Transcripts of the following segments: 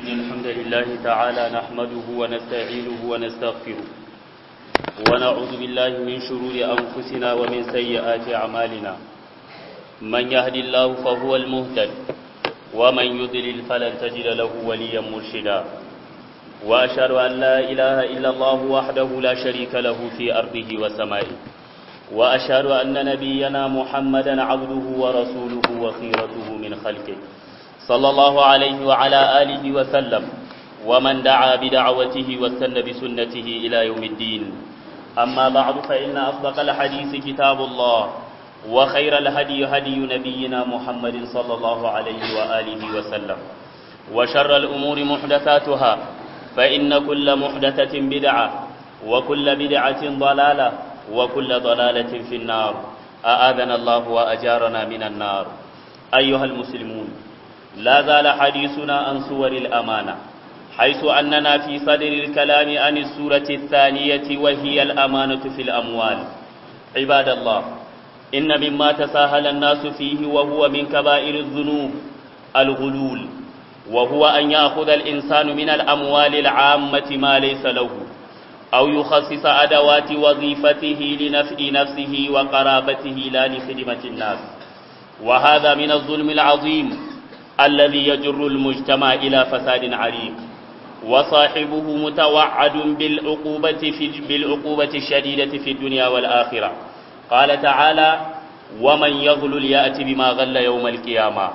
إن الحمد لله تعالى نحمده ونستعينه ونستغفره ونعوذ بالله من شرور أنفسنا ومن سيئات أعمالنا من يهد الله فهو المهتد ومن يضلل فلن تجد له وليا مرشدا وأشهد أن لا إله إلا الله وحده لا شريك له في أرضه وسمائه وأشهد أن نبينا محمدا عبده ورسوله وخيرته من خلقه صلى الله عليه وعلى آله وسلم ومن دعا بدعوته واستنى بسنته إلى يوم الدين أما بعد فإن أصدق الحديث كتاب الله وخير الهدي هدي نبينا محمد صلى الله عليه وآله وسلم وشر الأمور محدثاتها فإن كل محدثة بدعة وكل بدعة ضلالة وكل ضلالة في النار أآذنا الله وأجارنا من النار أيها المسلمون لا زال حديثنا عن صور الأمانة حيث أننا في صدر الكلام عن السورة الثانية وهي الأمانة في الأموال عباد الله إن مما تساهل الناس فيه وهو من كبائر الذنوب الغلول وهو أن يأخذ الإنسان من الأموال العامة ما ليس له أو يخصص أدوات وظيفته لنفع نفسه وقرابته لا لخدمة الناس وهذا من الظلم العظيم الذي يجر المجتمع إلى فساد عريق وصاحبه متوعد بالعقوبة, في بالعقوبة الشديدة في الدنيا والآخرة قال تعالى ومن يغلل يأتي بما غل يوم القيامة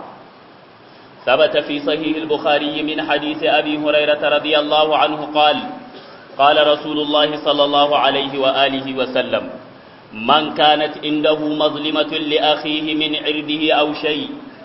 ثبت في صحيح البخاري من حديث أبي هريرة رضي الله عنه قال قال رسول الله صلى الله عليه وآله وسلم من كانت عنده مظلمة لأخيه من عرضه أو شيء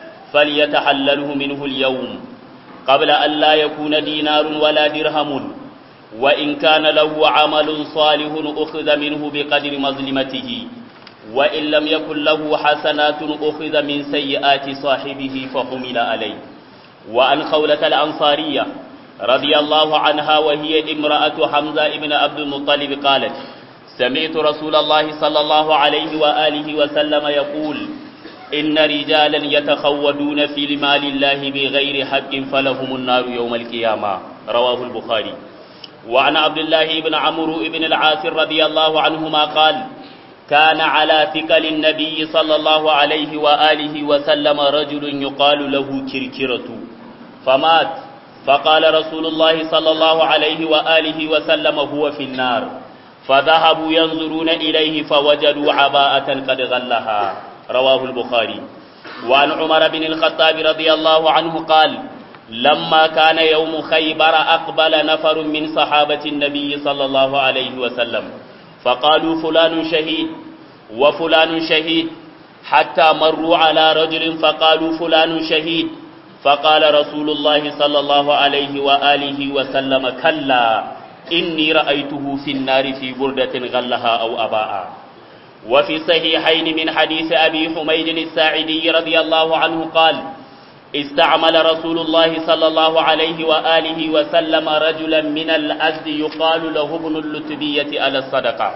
فليتحلله منه اليوم قبل أن لا يكون دينار ولا درهم وإن كان له عمل صالح أخذ منه بقدر مظلمته وإن لم يكن له حسنات أخذ من سيئات صاحبه فحمل عليه وعن خولة الأنصارية رضي الله عنها وهي امرأة حمزة ابن عبد المطلب قالت سمعت رسول الله صلى الله عليه وآله وسلم يقول إن رجالا يتخودون في المال الله بغير حق فلهم النار يوم القيامة رواه البخاري وعن عبد الله بن عمرو بن العاص رضي الله عنهما قال كان على ثقل النبي صلى الله عليه وآله وسلم رجل يقال له كركرة فمات فقال رسول الله صلى الله عليه وآله وسلم هو في النار فذهبوا ينظرون إليه فوجدوا عباءة قد غلها رواه البخاري وعن عمر بن الخطاب رضي الله عنه قال لما كان يوم خيبر أقبل نفر من صحابة النبي صلى الله عليه وسلم فقالوا فلان شهيد وفلان شهيد حتى مروا على رجل فقالوا فلان شهيد فقال رسول الله صلى الله عليه وآله وسلم كلا إني رأيته في النار في بردة غلها أو أباء وفي صحيحين من حديث أبي حميد الساعدي رضي الله عنه قال استعمل رسول الله صلى الله عليه وآله وسلم رجلا من الأزد يقال له ابن اللتبية على الصدقة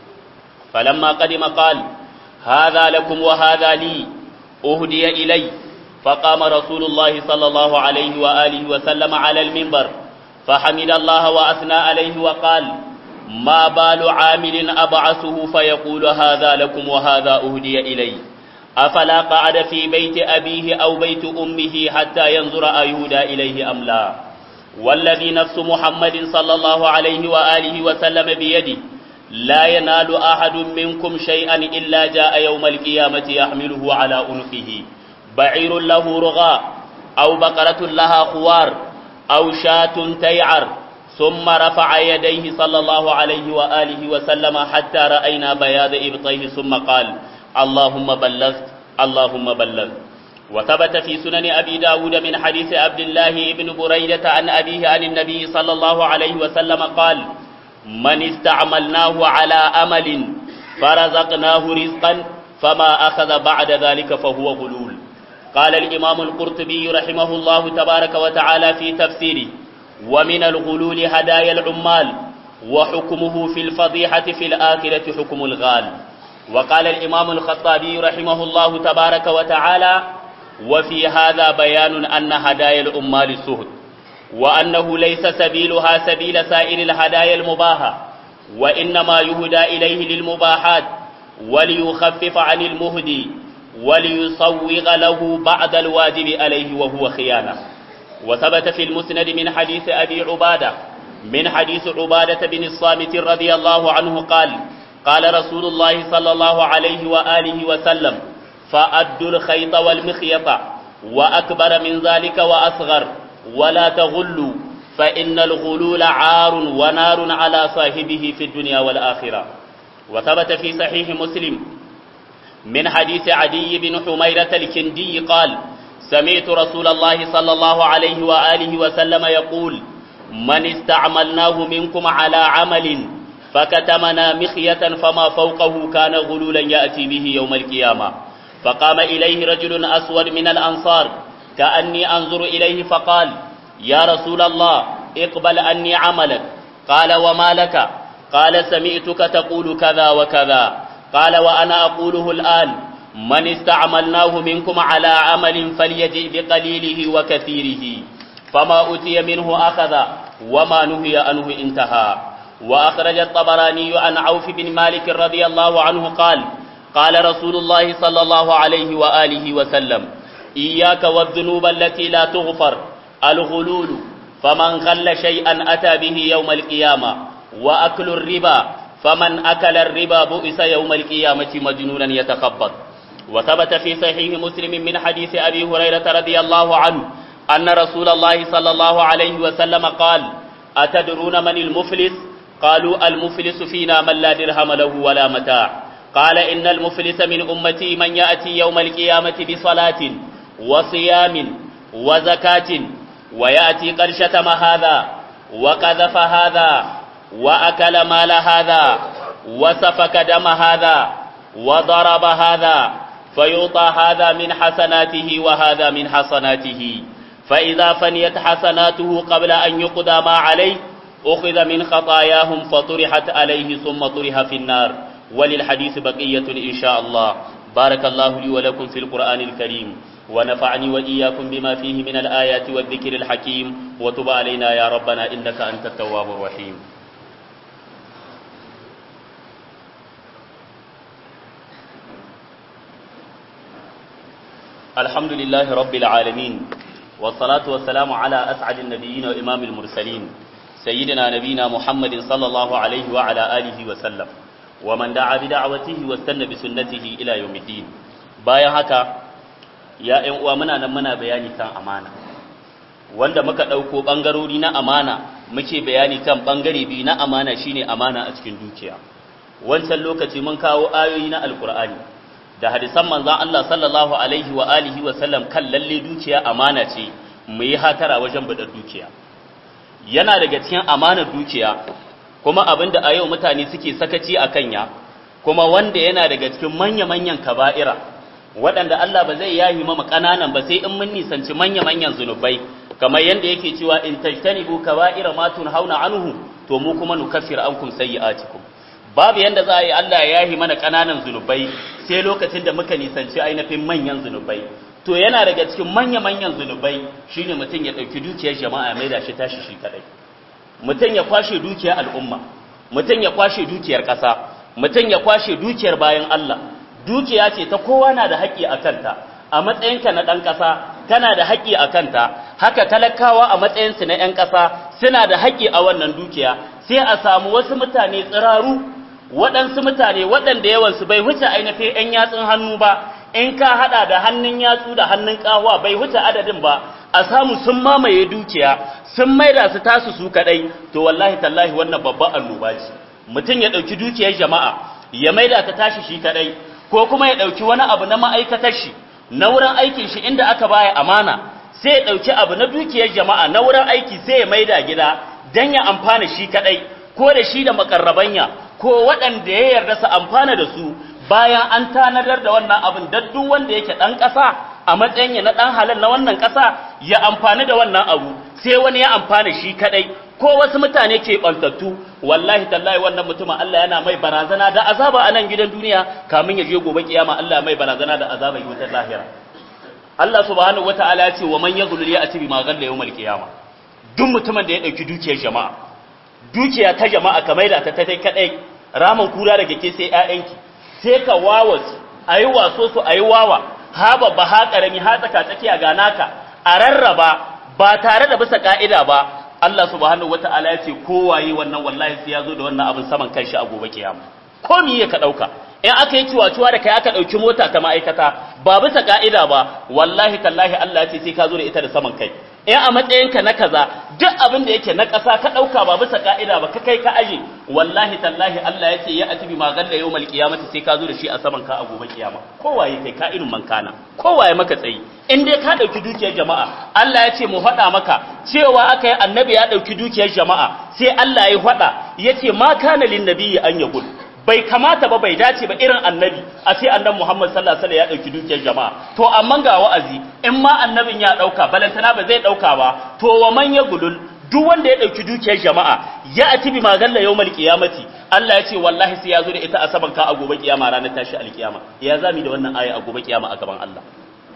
فلما قدم قال هذا لكم وهذا لي أهدي إلي فقام رسول الله صلى الله عليه وآله وسلم على المنبر فحمد الله وأثنى عليه وقال ما بال عامل أبعثه فيقول هذا لكم وهذا أهدي إلي أفلا قعد في بيت أبيه أو بيت أمه حتى ينظر أيهدى إليه أم لا والذي نفس محمد صلى الله عليه وآله وسلم بيده لا ينال أحد منكم شيئا إلا جاء يوم القيامة يحمله على أنفه بعير له رغاء أو بقرة لها خوار أو شاة تيعر ثم رفع يديه صلى الله عليه وآله وسلم حتى رأينا بياض إبطيه ثم قال اللهم بلغت اللهم بلغ وثبت في سنن أبي داود من حديث عبد الله بن بريدة عن أبيه عن النبي صلى الله عليه وسلم قال من استعملناه على أمل فرزقناه رزقا فما أخذ بعد ذلك فهو غلول قال الإمام القرطبي رحمه الله تبارك وتعالى في تفسيره ومن الغلول هدايا العمال وحكمه في الفضيحة في الآخرة حكم الغال وقال الإمام الخطابي رحمه الله تبارك وتعالى وفي هذا بيان أن هدايا الأمال سهد وأنه ليس سبيلها سبيل سائر الهدايا المباحة وإنما يهدى إليه للمباحات وليخفف عن المهدي وليصوغ له بعد الواجب عليه وهو خيانة وثبت في المسند من حديث أبي عبادة من حديث عبادة بن الصامت رضي الله عنه قال قال رسول الله صلى الله عليه وآله وسلم فأدوا الخيط والمخيط وأكبر من ذلك وأصغر ولا تغلوا فإن الغلول عار ونار على صاحبه في الدنيا والآخرة وثبت في صحيح مسلم من حديث عدي بن حميرة الكندي قال سمعت رسول الله صلى الله عليه وآله وسلم يقول من استعملناه منكم على عمل فكتمنا مخية فما فوقه كان غلولا يأتي به يوم القيامة فقام إليه رجل أسود من الأنصار كأني أنظر إليه فقال يا رسول الله اقبل أني عملك قال وما لك قال سمعتك تقول كذا وكذا قال وأنا أقوله الآن من استعملناه منكم على عمل فليجئ بقليله وكثيره فما أتي منه أخذ وما نهي عنه انتهى وأخرج الطبراني عن عوف بن مالك رضي الله عنه قال قال رسول الله صلى الله عليه وآله وسلم إياك والذنوب التي لا تغفر الغلول فمن غل شيئا أتى به يوم القيامة وأكل الربا فمن أكل الربا بؤس يوم القيامة مجنونا يتخبط وثبت في صحيح مسلم من حديث أبي هريرة رضي الله عنه أن رسول الله صلى الله عليه وسلم قال أتدرون من المفلس قالوا المفلس فينا من لا درهم له ولا متاع قال إن المفلس من أمتي من يأتي يوم القيامة بصلاة وصيام وزكاة ويأتي قد شتم هذا وقذف هذا وأكل مال هذا وسفك دم هذا وضرب هذا فيعطى هذا من حسناته وهذا من حسناته فإذا فنيت حسناته قبل أن يقضى ما عليه أخذ من خطاياهم فطرحت عليه ثم طرح في النار وللحديث بقية إن شاء الله بارك الله لي ولكم في القرآن الكريم ونفعني وإياكم بما فيه من الآيات والذكر الحكيم وتب علينا يا ربنا إنك أنت التواب الرحيم الحمد لله رب العالمين والصلاة والسلام على أسعد النبيين وإمام المرسلين سيدنا نبينا محمد صلى الله عليه وعلى آله وسلم ومن دعا بدعوته واستنى بسنته إلى يوم الدين bayan haka ya ‘yan uwa muna nan muna bayani kan amana wanda muka ɗauko ɓangarori na amana muke bayani kan ɓangare biyu na amana shine amana a cikin dukiya wancan lokaci mun kawo ayoyi na alkur'ani da hadisan manzon Allah sallallahu alaihi wa alihi wa sallam kan lalle dukiya amana ce mu yi hatara wajen bada dukiya yana daga cikin amanar dukiya kuma abinda a yau mutane suke sakaci a kanya kuma wanda yana daga cikin manya-manyan kaba'ira waɗanda Allah ba zai yahi mama ƙananan ba sai in mun nisanci manya-manyan zunubai kamar yadda yake cewa in tajtanibu kaba'ira ma tunhauna anhu to mu kuma nukaffir ankum sayyi'atikum babu yanda za a yi Allah ya yahi mana ƙananan zunubai sai lokacin da muka nisanci ainihin manyan zunubai to yana daga cikin manya-manyan zunubai shine mutum ya ɗauki dukiyar jama'a mai da shi tashi shi kadai mutum ya kwashe dukiyar al'umma mutum ya kwashe dukiyar ƙasa mutum ya kwashe dukiyar bayan Allah dukiya ce ta kowa na da haƙƙi a kanta a matsayinka na ɗan ƙasa kana da haƙƙi a kanta haka talakawa a matsayinsu na 'yan ƙasa suna da haƙƙi a wannan dukiya sai a samu wasu mutane tsiraru waɗansu mutane waɗanda yawansu bai wuce ainihin 'yan yatsun hannu ba in ka haɗa da hannun yatsu da hannun ƙawa bai wuce adadin ba a samu sun mamaye dukiya sun maida su tasu su kaɗai to wallahi tallahi wannan babban annoba ce mutum ya ɗauki dukiyar jama'a ya maida ta tashi shi kaɗai ko kuma ya ɗauki wani abu na ma'aikatar shi na wurin aikin shi inda aka baya amana sai ya ɗauki abu na dukiyar jama'a na wurin aiki sai ya maida gida don ya amfana shi kaɗai ko da shi da makarrabanya ko waɗanda ya yarda su amfana da su bayan an tanadar da wannan abin da duk wanda yake ɗan ƙasa a matsayin ya na ɗan halal na wannan ƙasa ya amfani da wannan abu sai wani ya amfana shi kaɗai ko wasu mutane ke ɓantattu wallahi tallahi wannan mutumin Allah yana mai barazana da azaba a nan gidan duniya kamin ya je gobe kiyama Allah mai barazana da azaba yi wutar lahira Allah subhanahu wataala ya ce wa man yaghlul ya'ti bima ghalla yawmal qiyama duk mutumin da ya dauki dukiyar jama'a dukiya ta jama'a kamar da ta tai kadai raman kura daga ke sai ƴaƴanki sai ka wawas ayi waso su ayi wawa ha babba ha karami ha tsaka tsakiya ga naka a rarraba ba tare da bisa ka'ida ba Allah subhanahu wata'ala ya ce kowaye wannan wallahi sai ya zo da wannan abin saman kanshi a gobe kiyama ko miye ka dauka in aka yi ciwa-ciwa da kai aka dauki mota ta ma'aikata ba bisa ka'ida ba wallahi tallahi Allah ya ce sai ka zo da ita da saman kai in a matsayinka na kaza duk abin da yake na ƙasa ka ɗauka ba bisa ka'ida ba ka kai ka aje wallahi tallahi Allah ya ce ya atibi ma galla yawmal qiyamati sai ka zo da shi a saman ka a gobe kiyama kowaye kai ka irin mankana kowaye maka tsayi in dai ka ɗauki dukiyar jama'a Allah ya ce mu faɗa maka cewa aka yi annabi ya ɗauki dukiyar jama'a sai Allah ya faɗa ya ce ma kana lin nabiyyi an yaqul bai kamata ba bai dace ba irin annabi a ce annabi Muhammad sallallahu alaihi wasallam ya dauki dukiyar jama'a to amma ga wa'azi in ma annabin ya dauka balantana ba zai dauka ba to wa man ya gulul duk wanda ya dauki dukiyar jama'a ya ati bi magalla yawmal qiyamati Allah ya ce wallahi sai ya zo da ita a saban ka a gobe kiyama ranar tashi alkiyama ya zami da wannan aya a gobe kiyama a gaban Allah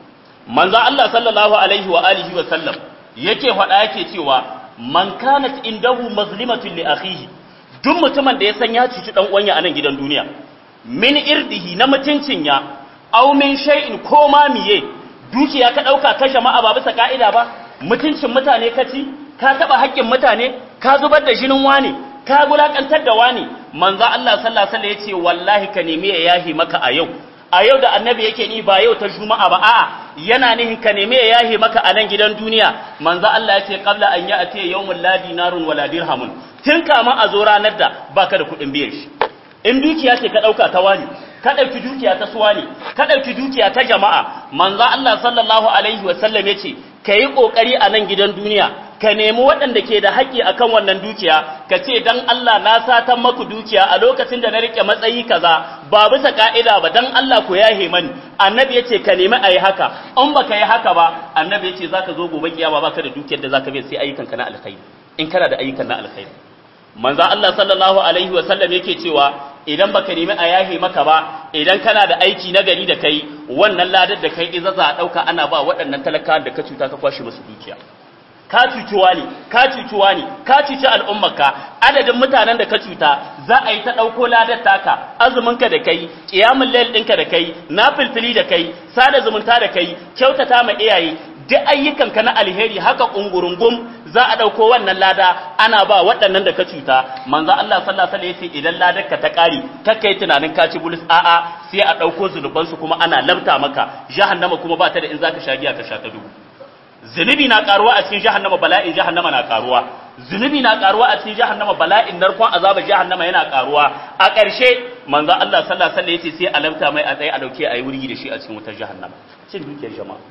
manzo Allah sallallahu alaihi wa alihi wa sallam yake faɗa yake cewa man kanat indahu mazlimatun li akhihi duk mutumin da ya san ya cuci dan uwanya a nan gidan duniya min irdihi na mutuncin ya aw min shay'in ko ma miye dukiya ka dauka ka jama'a ba bisa ka'ida ba mutuncin mutane ka ci ka taba haƙƙin mutane ka zubar da jinin wani ka gulakantar da wani manzo Allah sallallahu alaihi wasallam yace wallahi ka nemi ya yahi maka a yau a yau da annabi yake ni ba yau ta juma'a ba a'a yana nihin ka nemi ya yahi maka a nan gidan duniya manzo Allah yace qabla an ya'ti yawmul la dinarun wala dirhamun tun kama a zo ranar da baka da kuɗin biyan shi in dukiya ce ka ɗauka ta wani ka ɗauki dukiya ta suwa ne ka ɗauki dukiya ta jama'a manzo Allah sallallahu alaihi wa sallam yace ka yi ƙoƙari a nan gidan duniya ka nemi waɗanda ke da haƙƙi akan wannan dukiya ka ce dan Allah na satan maku dukiya a lokacin da na rike matsayi kaza ba bisa ka'ida ba dan Allah ku yahe mani annabi yace ka nemi ayi haka in baka yi haka ba annabi yace zaka zo gobe kiyama baka da dukiyar da zaka bi sai ayyukanka na alkhairi in kana da ayyukan na alkhairi manzo Allah sallallahu alaihi wa sallam yake cewa idan baka nemi a yahe maka ba idan kana da aiki na gari da kai wannan ladar da kai iza za a dauka ana ba waɗannan talakawan da ka cuta ka kwashe musu dukiya ka cuciwa ne ka cuciwa ne ka cuci al'ummarka adadin mutanen da ka cuta za a yi ta ɗauko ladar taka azuminka da kai ƙiyamun layl ɗinka da kai na filfili da kai sada zumunta da kai kyautata ma iyaye duk ayyukanka na alheri haka ƙungurungum za a ɗauko wannan lada ana ba waɗannan da ka cuta manzo Allah sallallahu alaihi wasallam idan ladar ka ta ƙari kakka yi tunanin ka ci bulus a'a sai a ɗauko zunubansu kuma ana labta maka jahannama kuma ba ta da in zaka sha giya ka sha ta dubu zunubi na karuwa a cikin jahannama bala'in jahannama na karuwa zunubi na karuwa a cikin jahannama bala'in narkon azabar jahannama yana karuwa a ƙarshe manzo Allah sallallahu alaihi wasallam yace sai alamta mai a tsaye a dauke ayi wurgi da shi a cikin wutar jahannama cin dukiyar jama'a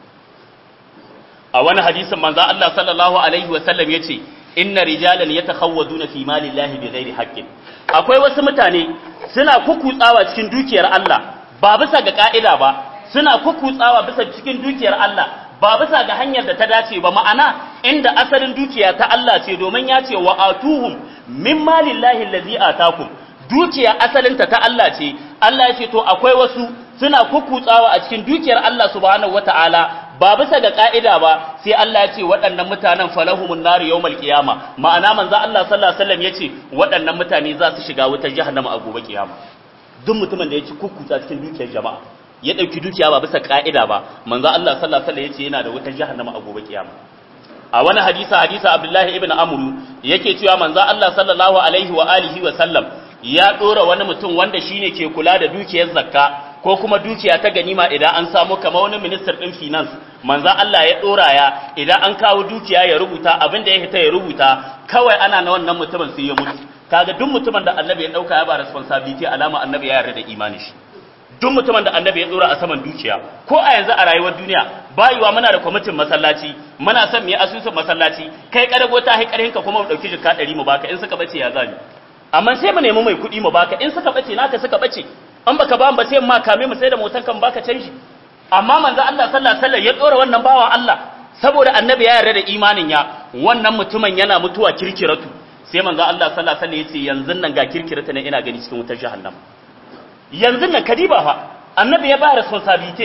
a wani hadisin manzo Allah sallallahu alaihi wasallam yace inna rijalan yatakhawwaduna fi malillahi bighairi haqqin akwai wasu mutane suna kukutsawa cikin dukiyar Allah ba bisa ga ka'ida ba suna kukutsawa bisa cikin dukiyar Allah ba bisa ga hanyar da ta dace ba ma'ana inda asalin dukiya ta Allah ce domin ya ce wa atuhum min malillahi allazi atakum dukiya asalinta ta Allah ce Allah ya ce to akwai wasu suna kukutsawa a cikin dukiyar Allah subhanahu wata'ala ba bisa ga ka'ida ba sai Allah ya ce waɗannan mutanen falahumun nar yawmal qiyama ma'ana manzo Allah sallallahu alaihi wasallam yace waɗannan mutane za su shiga wutar jahannama a gobe kiyama duk mutumin da ya ci kukutsa cikin dukiyar jama'a ya ɗauki dukiya ba bisa ƙa'ida ba manzo Allah sallallahu alaihi wasallam yace yana da wutar jahannama a gobe kiyama a wani hadisa hadisa Abdullahi ibn Amr yake cewa manzo Allah sallallahu alaihi wa alihi wa sallam ya dora wani mutum wanda shine ke kula da dukiyar zakka ko kuma dukiya ta ganima idan an samu kamar wani minister din finance manzo Allah ya dora ya idan an kawo dukiya ya rubuta abin da ya hita ya rubuta kawai ana na wannan mutumin sai ya mutu kaga duk mutumin da annabi ya dauka ya ba responsibility alama annabi ya yarda da imanin shi duk mutumin da annabi ya dora a saman dukiya ko a yanzu a rayuwar duniya bayuwa muna da kwamitin masallaci muna son mu yi asusun masallaci kai karago ta hai karhin ka kuma mu dauki jikka 100 mu baka in suka bace ya zani amma sai mu nemi mai kuɗi mu baka in suka bace naka suka bace an baka ba mu ba sai ma kame mu sai da motan kan baka canji amma manzo Allah sallallahu alaihi wasallam ya dora wannan bawan Allah saboda annabi ya yarda da imanin ya wannan mutumin yana mutuwa kirkiratu sai manzo Allah sallallahu alaihi wasallam ya ce yanzu nan ga kirkirata ne ina gani cikin wutar jahannama yanzu nan kadiba fa annabi ya ba responsibility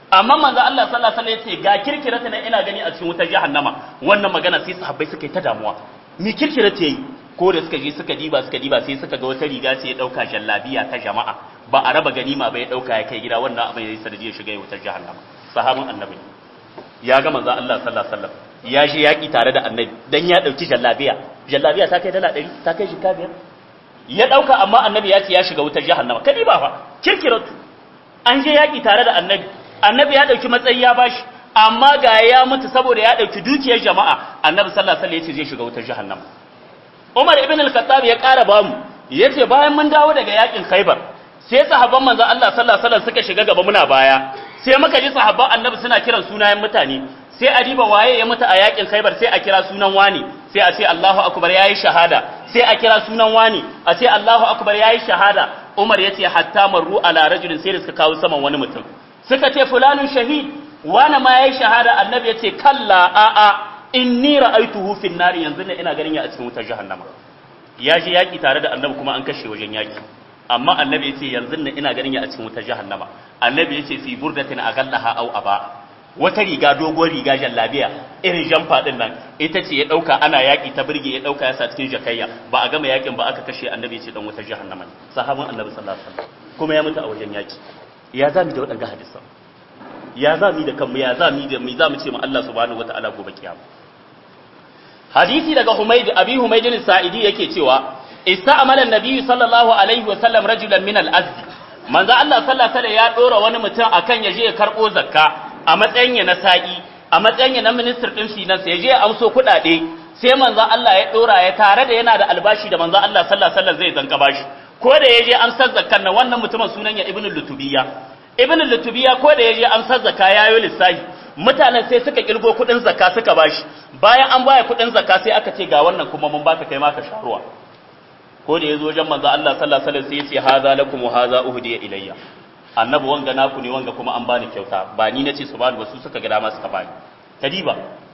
amma manzo Allah sallallahu alaihi wasallam yace ga kirkirata na ina gani a cikin wutar jahannama wannan magana sai sahabbai suka yi ta damuwa me kirkirata yayi ko da suka je suka diba suka diba sai suka ga wata riga sai ya dauka jallabiya ta jama'a ba a raba ganima ba ya dauka ya kai gida wannan abin yayi sanadiyar shiga wutar jahannama sahabin annabi ya ga manzo Allah sallallahu alaihi wasallam ya je yaki tare da annabi dan ya dauki jallabiya jallabiya ta kai dala 100 ta kai shika biyar ya dauka amma annabi ya ce ya shiga wutar jahannama kadi ba fa kirkiratu an je yaki tare da annabi annabi ya dauki matsayi ya bashi amma ga ya mutu saboda ya dauki dukiyar jama'a annabi sallallahu alaihi wasallam ya ce zai shiga wutar jahannama Umar ibn al-Khattab ya ƙara bamu yace bayan mun dawo daga yakin Khaibar sai sahabban manzo Allah sallallahu alaihi wasallam suka shiga gaba muna baya sai muka ji sahabban annabi suna kiran sunayen mutane sai a diba waye ya mutu a yakin Khaibar sai a kira sunan wani sai a ce Allahu akbar yayi shahada sai a kira sunan wani a ce Allahu akbar yayi shahada Umar yace hatta marru ala rajulin sai da suka kawo saman wani mutum suka ce fulanun shahid wani ma yayi shahada annabi yace kalla a a inni ra'aituhu fin nari yanzu ne ina ganin ya a cikin wutar jahannama ya je yaki tare da annabi kuma an kashe wajen yaki amma annabi yace yanzu ne ina ganin ya a cikin wutar jahannama annabi yace fi burdatin agallaha aw aba wata riga dogon riga jallabiya irin jamfa din nan ita ce ya dauka ana yaki ta birge ya dauka ya sa cikin jakayya ba a gama yakin ba aka kashe annabi yace dan wutar jahannama ne sahabin annabi sallallahu alaihi wasallam kuma ya mutu a wajen yaki ya zami da waɗanga hadisan ya zami da kanmu ya zami da mu zamu ce mu Allah subhanahu wataala gobe kiyama hadisi daga Humayd Abi Humayd al-Sa'idi yake cewa ista'mala an-nabi sallallahu alaihi wasallam rajulan min al-azd manzo Allah sallallahu alaihi ya dora wani mutum akan ya je ya karbo zakka a matsayin ya na sa'i a matsayin ya na minister din finance ya je ya amso kuɗaɗe sai manzo Allah ya dora ya tare da yana da albashi da manzo Allah sallallahu alaihi wasallam zai zanka bashi ko da ya je amsar zakkan nan wannan mutumin sunan ya ibnu lutubiya ibnu lutubiya ko da ya je amsar zakka yayo lissafi mutanen sai suka kirgo kudin zakka suka bashi bayan an baya kudin zakka sai aka ce ga wannan kuma mun baka kai ma ka sharuwa ko da yazo wajen manzo Allah sallallahu alaihi wasallam sai ya ce hadha lakum wa hadha uhdiya ilayya annabi wanga naku ne wanga kuma an bani kyauta ba ni nace su bani ba su suka ga dama suka bani kadiba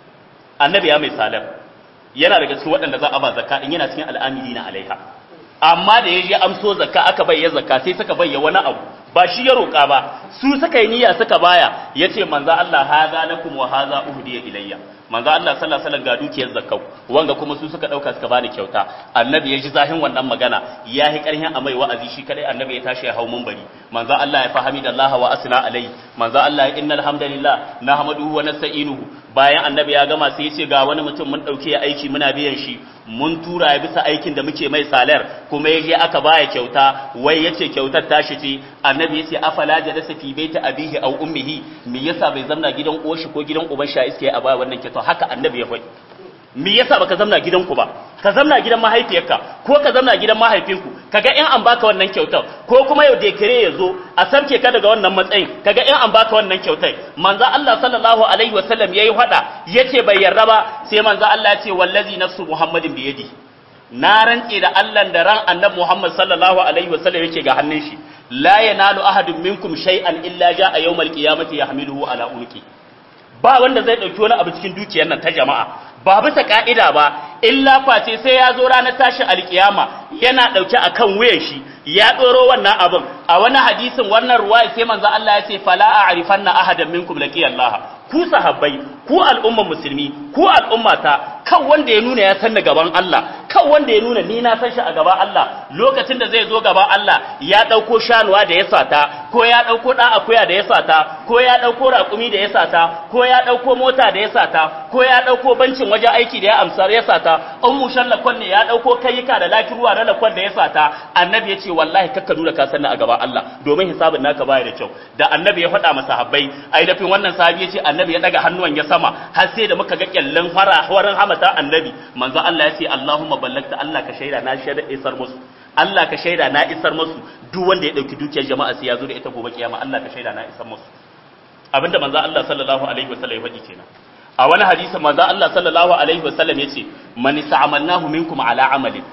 annabi ya mai salam yana daga cikin waɗanda za a ba zakka in yana cikin al'amilina alaiha amma da ya je amso zakka aka bayya zakka sai suka bayya wani abu ba shi ya roƙa ba su suka yi niyya suka baya yace manzo Allah haza lakum wa haza uhdiya ilayya manzo Allah sallallahu alaihi wasallam ga dukiyar zakkau wanga kuma su suka dauka suka bani kyauta annabi ya ji zahin wannan magana ya yi karhin a mai wa'azi shi kadai annabi ya tashi ya hau munbari manzo Allah ya fahimi da Allah wa asna alai manzo Allah ya innal hamdalillah nahmaduhu wa nasta'inuhu bayan annabi ya gama sai ya ce ga wani mutum mun dauke ya aiki muna biyan shi mun tura ya bisa aikin da muke mai salar kuma ya je aka baya kyauta wai yace kyautar tashi ce annabi ya ce afala jalasa fi baiti abihi aw ummihi me yasa bai zamna gidan uwarshi ko gidan uban sha iske a baya wannan kyauta haka annabi ya faɗi me yasa baka zamna gidanku ba ka zamna gidan mahaifiyarka ko ka zamna gidan mahaifinku kaga in an baka wannan kyautar ko kuma yau dekare ya zo a sarke ka daga wannan matsayin kaga in an baka wannan kyautar manzo Allah sallallahu alaihi wasallam yayi hada yace bai yarda ba sai manzo Allah ya ce wallazi nafsu muhammadin bi yadi na rantse da Allah da ran annabi Muhammad sallallahu alaihi wasallam yake ga hannun shi la yanalu ahadun minkum shay'an illa jaa yawmal qiyamati yahmiluhu ala unqi ba wanda zai dauki wani abu cikin dukiyar nan ta jama'a ba bisa ka'ida ba illa face sai ya zo ranar tashi alkiyama yana dauke akan wuyan shi ya doro wannan abin a wani hadisin wannan ruwaya sai manzo Allah ya ce fala a'rifanna ahadan minkum laqiyallaha ku sahabbai ku al'umman musulmi ku al'ummata kan wanda ya nuna ya san gaban Allah kan wanda ya nuna ni na san shi a gaban Allah lokacin da zai zo gaban Allah ya dauko shanuwa da ya sata ko ya dauko dan akuya da ya sata ko ya dauko raƙumi da ya sata ko ya dauko mota da ya sata ko ya dauko bancin wajen aiki da ya amsar ya sata an mushan lakon ne ya dauko kayyuka da lafiruwa na lakon da ya sata annabi ya ce wallahi kakka nuna ka sanna a gaban Allah domin hisabin naka baya da kyau da annabi ya faɗa masa sahabbai ai dafin wannan sahabi ya ce annabi ya daga hannuwan ya sama har sai da muka ga kyallan fara warin hamata annabi manzo Allah ya ce Allahumma ballagta Allah ka shaida na shaida isar musu Allah ka shaida na isar musu duk wanda ya dauki dukiyar jama'a sai ya zo da ita gobe kiyama Allah ka shaida na isar musu abinda manzo Allah sallallahu alaihi wasallam ya faɗi kenan a wani hadisi manzo Allah sallallahu alaihi wasallam yace man sa'amalnahu minkum ala amalin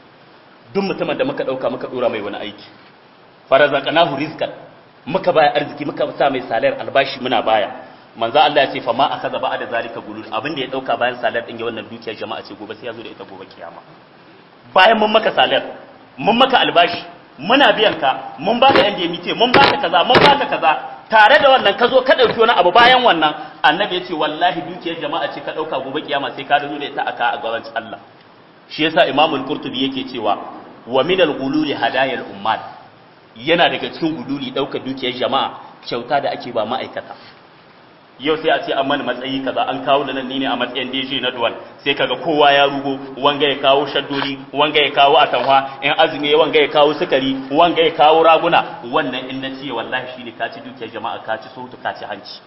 duk mutumin da muka dauka muka dora mai wani aiki farazaqnahu rizqan muka baya arziki muka sa mai salar albashi muna baya manzo Allah ya ce fa ma akaza ba'da zalika gulul abin da ya dauka bayan salar din ya wannan dukiyar jama'a ce gobe sai ya zo da ita gobe kiyama bayan mun maka salar mun maka albashi muna biyan ka mun baka yan demite mun baka kaza mun baka kaza tare da wannan ka zo ka ɗauki wani abu bayan wannan annabi ya ce wallahi dukiyar jama'a ce ka ɗauka gobe kiyama sai ka zo da ita aka a gaban Allah shi yasa imamul qurtubi yake cewa wa min al-ghululi hadayal ummat yana daga cikin gululi ɗaukar dukiyar jama'a kyauta da ake ba ma'aikata yau sai a ce an mani matsayi kaza an kawo da nan ni ne a matsayin DJ na duwan sai kaga kowa ya rugo wanga ya kawo shaddori wanga ya kawo atamwa in azumi wanga ya kawo sukari wanga ya kawo raguna wannan in na ce wallahi shine ka ci dukiyar jama'a ka ci sautu ka ci hanci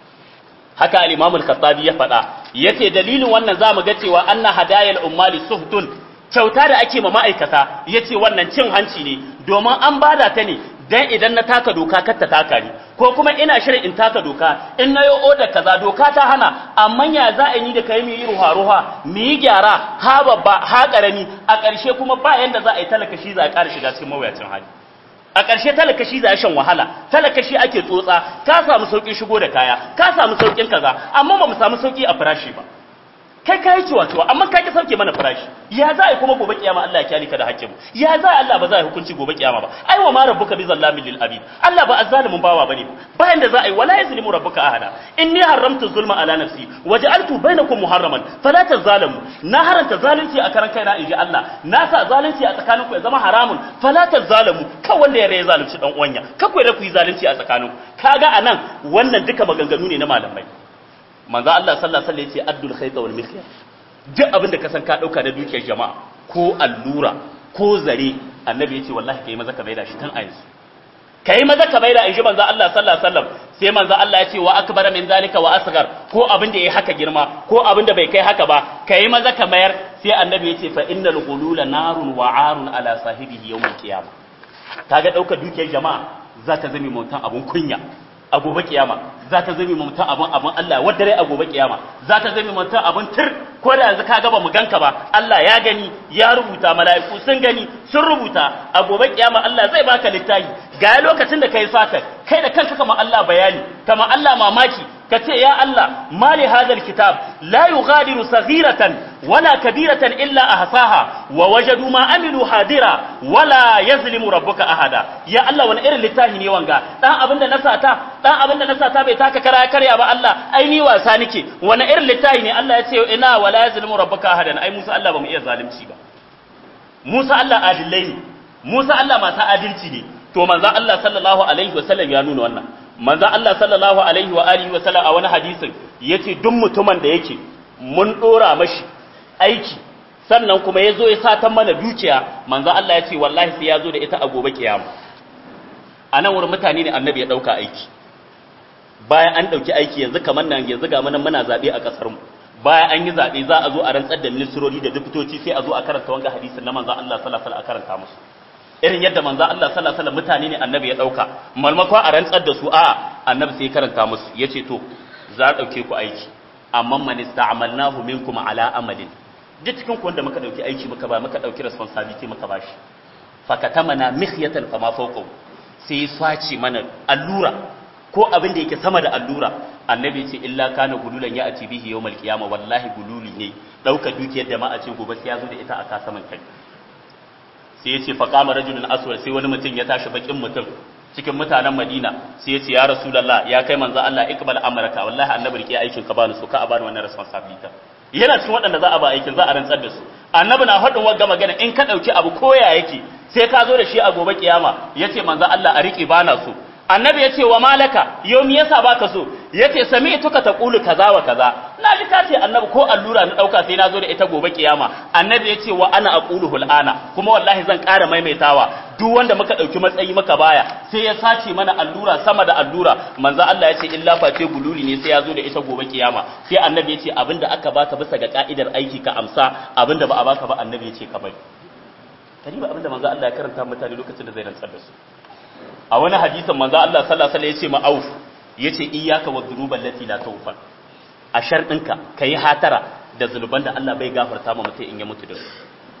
haka al-Imam al-Khattabi ya faɗa yace dalilin wannan zamu ga cewa anna hadayal ummali suhtun kyauta da ake ma ma'aikata yace wannan cin hanci ne domin an bada ta ne dan idan na taka doka kar ta taka ni ko kuma ina shirin in taka doka in na yi oda kaza doka ta hana amma ya za a yi da kai mu yi ruha ruha mu yi gyara ha babba ha karami a ƙarshe kuma ba yanda za a yi talaka shi za a ƙara shiga cikin mawuyacin hali a ƙarshe talaka shi za a shan wahala talaka shi ake tsotsa ka samu sauƙin shigo da kaya ka samu sauƙin kaza amma ba mu samu sauƙi a farashi ba kai ka yi ciwa ciwa amma ka ki sauke mana farashi ya za a yi kuma gobe kiyama Allah ya kyale ka da hakkin ya za a Allah ba za a yi hukunci gobe kiyama ba ai wa ma rabbuka bi zallamin lil abid Allah ba azzalimin bawa bane bayan da za a yi wala yazlimu rabbuka ahada inni haramtu zulma ala nafsi waja'altu bainakum muharraman fala tazalamu na haranta zalunci a karan kaina inji Allah na sa zalunci a tsakaninku ya zama haramun fala tazalamu kan wanda ya rai zalunci dan uwanya ka ku ku yi zalunci a tsakaninku kaga anan wannan duka maganganu ne na malamai manzo Allah sallallahu alaihi wasallam yace addul khayta wal mikhyat duk abin da ka san ka dauka da dukiyar jama'a ko allura ko zare annabi yace wallahi kai maza ka maida shi tun a yanzu kai maza ka maida in ji manzo Allah sallallahu alaihi wasallam sai manzo Allah yace wa akbar min zalika wa asghar ko abin da yayi haka girma ko abin da bai kai haka ba kai maza ka mayar sai annabi yace fa innal ghulula narun wa arun ala sahibihi yawm al-qiyamah kaga daukar dukiyar jama'a za ta zame mutan abun kunya a gobe kiyama za ta zame mutum abin abin Allah wadda rai a gobe kiyama za ta zame mutum abin tir ko da yanzu ka gaba mu ganka ba Allah ya gani ya rubuta mala'iku sun gani sun rubuta a gobe kiyama Allah zai baka littafi ga lokacin da kai sata kai da kanka kamar Allah bayani kamar Allah mamaki ka ce ya Allah mali hadal kitab la yughadiru saghiratan wala kabiratan illa ahsaha wa wajadu ma amilu hadira wala yazlimu rabbuka ahada ya Allah wani irin littafi ne wanga dan abinda na sata dan abinda na sata bai taka kara karya ba Allah ai ni wasa nake wani irin littafi ne Allah ya ce ina wala yazlimu rabbuka ahadan ai Musa Allah ba mu iya zalunci ba Musa Allah adillai ne Musa Allah masu adalci ne to manzo Allah sallallahu alaihi wasallam ya nuna wannan manzo Allah sallallahu alaihi wa alihi wasallam a wani hadisin yace duk mutumin da yake mun dora mashi aiki sannan kuma yazo ya satan mana dukiya manzo Allah yace wallahi sai yazo da ita a gobe kiyama anan wurin mutane ne annabi ya dauka aiki bayan an dauki aiki yanzu kamar nan yanzu ga mun muna zabe a kasar mu bayan an yi zabe za a zo a rantsar da ministrori da diptoci sai a zo a karanta wanga hadisin na manzo Allah sallallahu alaihi wasallam a karanta musu irin yadda manzo Allah sallallahu alaihi wasallam mutane ne annabi ya dauka malmako a rantsar da su a annabi sai karanta musu yace to za a dauke ku aiki amma man ista'malnahu minkum ala amalin duk cikin ku wanda muka dauki aiki muka ba muka dauki responsibility muka bashi fakatamana mikhyatan fama fawqahu sai swaci mana allura ko abin da yake sama da allura annabi ce illa kana gululan ya ati bihi yawmal qiyamah wallahi gululi ne dauka dukiyar jama'a ce gobe sai ya zo da ita a kasaman kai sai ya ce faƙama rajulun aswad sai wani mutum ya tashi bakin mutum cikin mutanen Madina sai ya ce ya Rasulullah ya kai manzo Allah ikbal amraka wallahi annabi rike aikin ka bani so ka a bani wannan responsibility yana cikin waɗanda za a ba aikin za a rantsar da su annabi na faɗin wagga magana in ka ɗauki abu koya yake sai ka zo da shi a gobe kiyama yace manzo Allah a rike bana so annabi ya ce wa malaka yau me yasa baka so yace sami'tuka taqulu kaza wa kaza na ji ka ce annabi ko allura na dauka sai na zo da ita gobe kiyama annabi ya ce wa ana aquluhu al'ana kuma wallahi zan ƙara maimaitawa duk wanda muka dauki matsayi maka baya sai ya sace mana allura sama da allura manzo Allah ya ce illa face gululi ne sai ya zo da ita gobe kiyama sai annabi ya ce abinda aka baka bisa ga ka'idar aiki ka amsa abinda ba a baka ba annabi ya ce ka bari kariba abinda manzo Allah ya karanta mutane lokacin da zai rantsar da su a wani hadisin manzo Allah sallallahu alaihi wasallam yace ma auf yace iyyaka wadhunuba allati la tawfa a sharɗinka kai hatara da zunuban da Allah bai gafarta ma mutum in ya mutu da su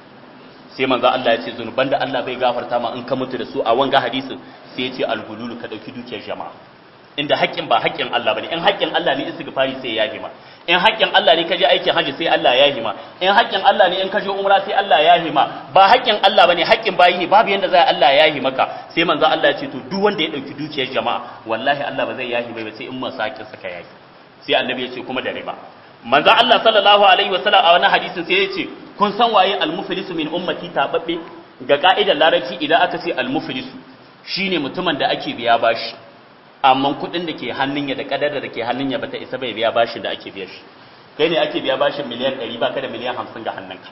sai manzo Allah yace zunuban da Allah bai gafarta ma in ka mutu da su a wanga hadisin sai yace al-hululu ka dauki dukiyar jama'a inda haƙƙin ba haƙƙin Allah bane in haƙƙin Allah ne istighfari sai ya hima in haƙƙin Allah ne kaje aikin haji sai Allah ya hima in haƙƙin Allah ne in kaje umra sai Allah ya hima ba haƙƙin Allah bane haƙƙin bayi ne babu yanda zai Allah ya hima ka sai manzo Allah ya ce to duk wanda ya dauki dukiyar jama'a wallahi Allah ba zai yahi ba sai in masakin saka yahi sai annabi ya ce kuma da riba manzo Allah sallallahu alaihi wasallam a wani hadisin sai ya ce kun san waye al-muflisu min ummati tababbe ga ka'idar larabci idan aka ce al-muflisu shine mutumin da ake biya bashi amma kuɗin da ke hannun ya da kadar da ke hannun ya bata isa bai biya bashin da ake biya shi kai ne ake biya bashin miliyan 100 baka da miliyan 50 ga hannunka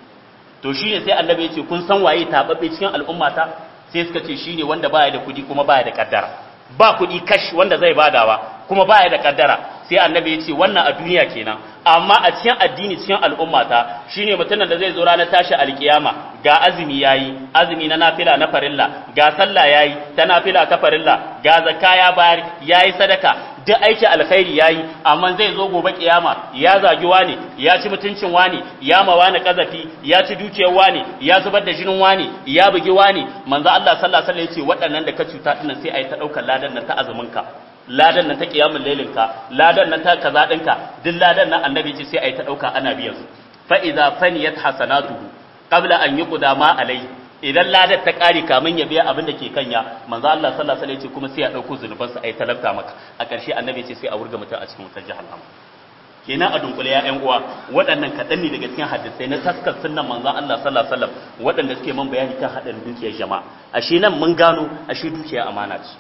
to shine sai annabi ya ce kun san waye tababbe cikin al'ummata sai suka ce shine wanda baya da kuɗi kuma baya da kaddara ba kuɗi kash wanda zai badawa kuma baya da kaddara sai annabi ya ce wannan a duniya kenan amma a cikin addini cikin al'ummata shine mutumin da zai zo ranar tashi alkiyama ga azumi yayi azumi na nafila na farilla ga sallah yayi ta nafila ta farilla ga zakka ya bayar yayi sadaka duk aiki alkhairi yayi amma zai zo gobe kiyama ya zagi wani ya ci mutuncin wani ya ma wani kazafi ya ci dukiyar wani ya zubar da jinin wani ya bugi wani manzo Allah sallallahu alaihi wasallam ya ce waɗannan da ka cuta dinnan sai ayi ta daukar ladan nan ta azumin ka ladan nan ta kiyamul lailin ka ladan nan ta kaza dinka duk ladan nan annabi ce sai ayi ta dauka ana biyan su fa idza faniyat hasanatuhu qabla an yuqda ma alai idan ladar ta kare kamin ya biya abin da ke kanya manzo Allah sallallahu alaihi wasallam kuma sai ya dauko zunuban sa ayi talabta maka a ƙarshe annabi ce sai a wurga mutum a cikin wutar jahannama kenan a dunkule ya ƴan uwa waɗannan kaɗan ne daga cikin hadisai na taskar sunnan manzo Allah sallallahu alaihi wasallam waɗanda suke man bayani kan haɗarin dukiyar jama'a ashe nan mun gano ashe dukiya amana ce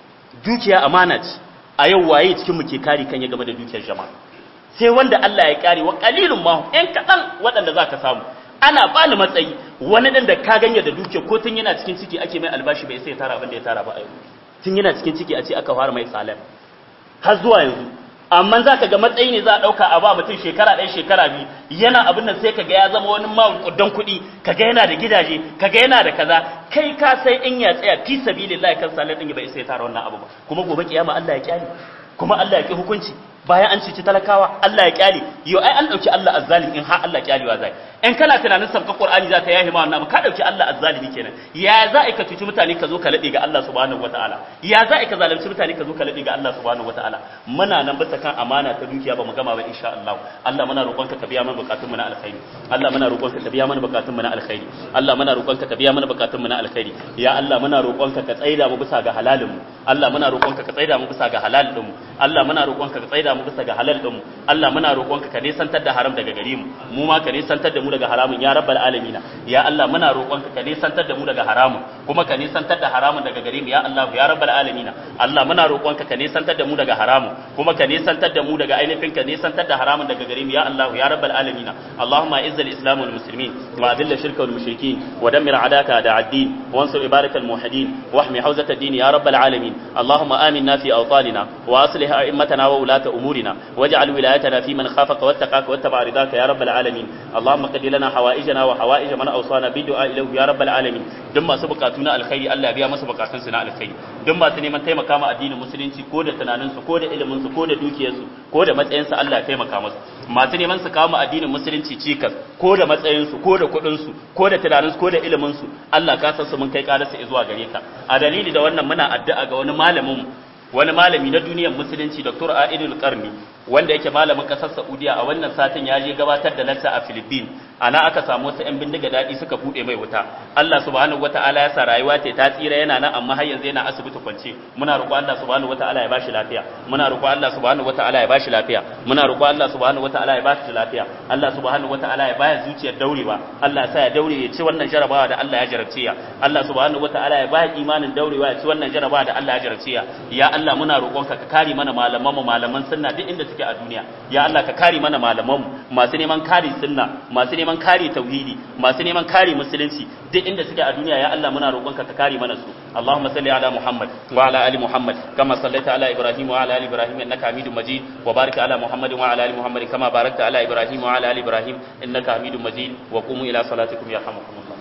dukiya amana ce a yau waye cikin mu ke kare kan ya game da dukiyar jama'a sai wanda Allah ya kare wa qalilun ma ɗan kaɗan waɗanda zaka samu ana bani matsayi wani dan da ka ganye da duke ko tun yana cikin ciki ake mai albashi bai sai tara abin da ya tara ba a yau tun yana cikin ciki a ce aka fara mai salam har zuwa yanzu amma za ka ga matsayi ne za a ɗauka a ba mutum shekara ɗaya shekara biyu yana abin nan sai ka ga ya zama wani maƙudan kuɗi ka ga yana da gidaje ka ga yana da kaza kai ka sai in ya tsaya fi sabilillahi kan salam ɗin bai sai tara wannan abu ba kuma gobe kiyama Allah ya kyale kuma Allah ya ki hukunci bayan an cici talakawa Allah ya kyale yo ai an dauki Allah azzalim in har Allah kyalewa zai in kana tunanin sabka Qur'ani za ta yahi ma wannan ka dauki Allah azzalimi kenan ya za ka cuci mutane ka zo ka lade ga Allah subhanahu wataala ya za ka zalunci mutane ka zo ka lade ga Allah subhanahu wataala muna nan bisa kan amana ta dukiya ba mu gama ba insha Allah Allah muna roƙonka ka biya mana bukatun mu na alkhairi Allah muna roƙonka ka biya mana bukatun mu na alkhairi Allah muna roƙonka ka biya mana bukatun mu na alkhairi ya Allah muna roƙonka ka tsaida mu bisa ga halalin mu Allah muna roƙonka ka tsaida mu bisa ga halal din mu Allah muna roƙonka ka tsaida mu bisa ga halal din mu Allah muna roƙonka ka nisantar da haram daga gare mu mu ma ka nisantar da mu daga haramun ya rabbal alamin ya Allah muna roƙonka ka nisantar da mu daga haramun kuma ka nisantar da haramun daga gare mu ya Allah ya rabbal alamin Allah muna roƙonka ka nisantar da mu daga haramun kuma ka nisantar da mu daga ainihin ka nisantar da haramun daga gare mu ya Allah ya rabbal alamin Allahumma izzil islam wal muslimin wa adilla shirka wal mushrikin wa dammir adaka da ad-din wansur ibarak al muwahhidin واحمي حوزة الدين يا رب العالمين اللهم آمنا في أوطاننا وأصلح أئمتنا وولاة أمورنا واجعل ولايتنا في من خافك واتقاك واتبع رضاك يا رب العالمين اللهم قد لنا حوائجنا وحوائج من أوصانا بالدعاء إليه يا رب العالمين دم سبقاتنا الخير الله بيا ما سبقاتنا سنا الخير دم ما تنمن taimaka ma addinin musulunci ko da tunaninsu ko da iliminsu ko da dukiyarsu ko da matsayinsu Allah ya taimaka musu masu neman su kawo ma addinin musulunci cikas ko da matsayinsu ko da kuɗinsu ko da tunaninsu ko da iliminsu Allah ka san su mun kai ƙararsa zuwa gare ka a dalili da wannan muna addu'a ga wani malamin wani malami na duniyar musulunci Dr. Aidul Qarni wanda yake malamin kasar Saudiya a wannan satin ya je gabatar da lacca a Philippines ana aka samu wasu ƴan bindiga dadi suka bude mai wuta Allah subhanahu wataala ya sa rayuwa ta ta tsira yana nan amma har yanzu yana asibiti kwance muna roƙo Allah subhanahu wataala ya bashi lafiya muna roƙo Allah subhanahu wataala ya bashi lafiya muna roƙo Allah subhanahu wataala ya bashi lafiya Allah subhanahu wataala ya baya zuciyar daurewa Allah ya sa ya daure ya ci wannan jarabawa da Allah ya jarabce ya Allah subhanahu wataala ya baya imanin daurewa ya ci wannan jarabawa da Allah ya jarabce ya ya Allah muna roƙonka ka kare mana malaman mu malaman sunna duk inda suke a duniya ya Allah ka kare mana malaman mu masu neman kare sunna masu neman kare tauhidi masu neman kare musulunci duk inda suke a duniya ya Allah muna roƙonka ka kare mana su Allahumma salli ala Muhammad wa ala ali Muhammad kama sallaita ala Ibrahim wa ala ali Ibrahim innaka Hamidum Majid wa barik ala Muhammad wa ala ali Muhammad kama barakta ala Ibrahim wa ala ali Ibrahim innaka Hamidum Majid wa qumu ila salatikum yarhamukumullah